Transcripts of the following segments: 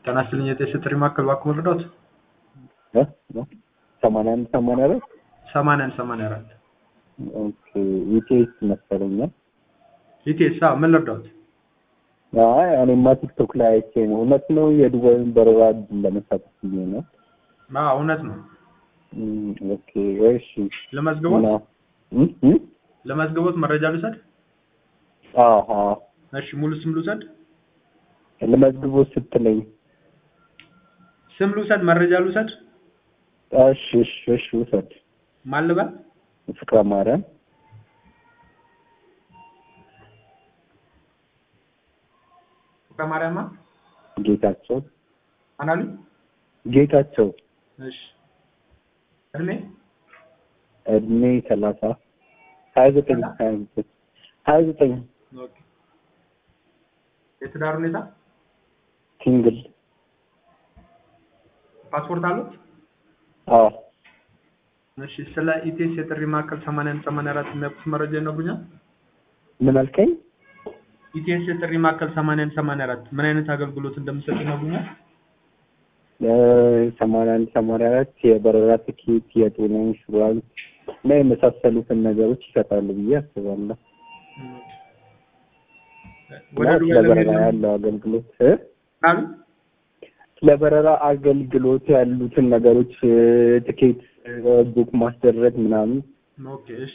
ጤና ይስጥልኝ የጤና ጥሪ ማዕከል እባክዎ መርዳት? እ እ ሰማንያ አንድ ሰማንያ አራት ሰማንያ አንድ ሰማንያ አራት ኦኬ ኢቲኤስ መሰለኝ። ኢቴሳ ምን ልርዳዎት? አይ እኔማ ቲክቶክ ላይ አይቼ ነው። እውነት ነው የዱባይን በረራ ለመሳተፍ ብዬ ነው። አዎ እውነት ነው። እም፣ ኦኬ እሺ። ለመዝግቦት እና እም እም ለመዝግቦት መረጃ ልውሰድ? አሃ እሺ ሙሉ ስም ልውሰድ? ለመዝግቦ ስትለኝ ስም ልውሰድ? መረጃ ልውሰድ? እሺ እሺ እሺ ውሰድ። ማን ልበል? ፍቅረ ማርያም ፍቅረ ማርያም ማን? ጌታቸው ማን አሉኝ? ጌታቸው እሺ እድሜ እድሜ ሰላሳ ሀያ ዘጠኝ ሀያ ዘጠኝ ሀያ ዘጠኝ ኦኬ የትዳር ሁኔታ ሲንግል ፓስፖርት አሉት? አዎ እሺ ስለ ኢቴስ የጥሪ ማዕከል 81 84 የሚያውቁት መረጃ ይነግሩኛል? ምን አልከኝ? ኢቴስ የጥሪ ማዕከል 81 84 ምን አይነት አገልግሎት እንደምሰጥ ይነግሩኛል? ሰማንያ አንድ ሰማንያ አራት የበረራ ትኬት፣ የጤና ኢንሹራንስ እና የመሳሰሉትን ነገሮች ይሰጣሉ ብዬ አስባለሁ። ወደ እና ዱባይ ስለ ለመሄድ በረራ ነው ያለው አገልግሎት እ? አሉ? ስለ በረራ አገልግሎት ያሉትን ነገሮች እ፣ ትኬት እ፣ ቡክ ማስደረግ ምናምን ኦኬ እሺ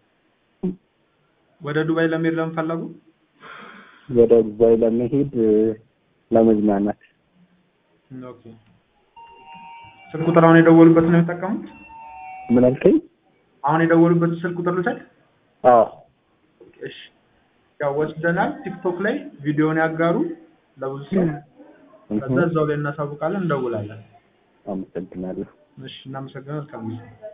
ወደ ዱባይ ለመሄድ ለምን ፈለጉ? ወደ ዱባይ ለመሄድ እ፣ ለመዝናናት ኦኬ ስልክ ቁጥር አሁን የደወሉበት ነው የሚጠቀሙት? ምን አልከኝ? አሁን የደወሉበት ስልክ ቁጥር ልውሰድ? አዎ እሺ ያው ወስደናል። ቲክቶክ ላይ ቪዲዮውን ያጋሩ ለብዙ ሰው ከዛ እህ፣ እዛው ላይ እናሳውቃለን፣ እንደውላለን። አመሰግናለሁ። እሺ እናመሰግናለን። መልካም ጊዜ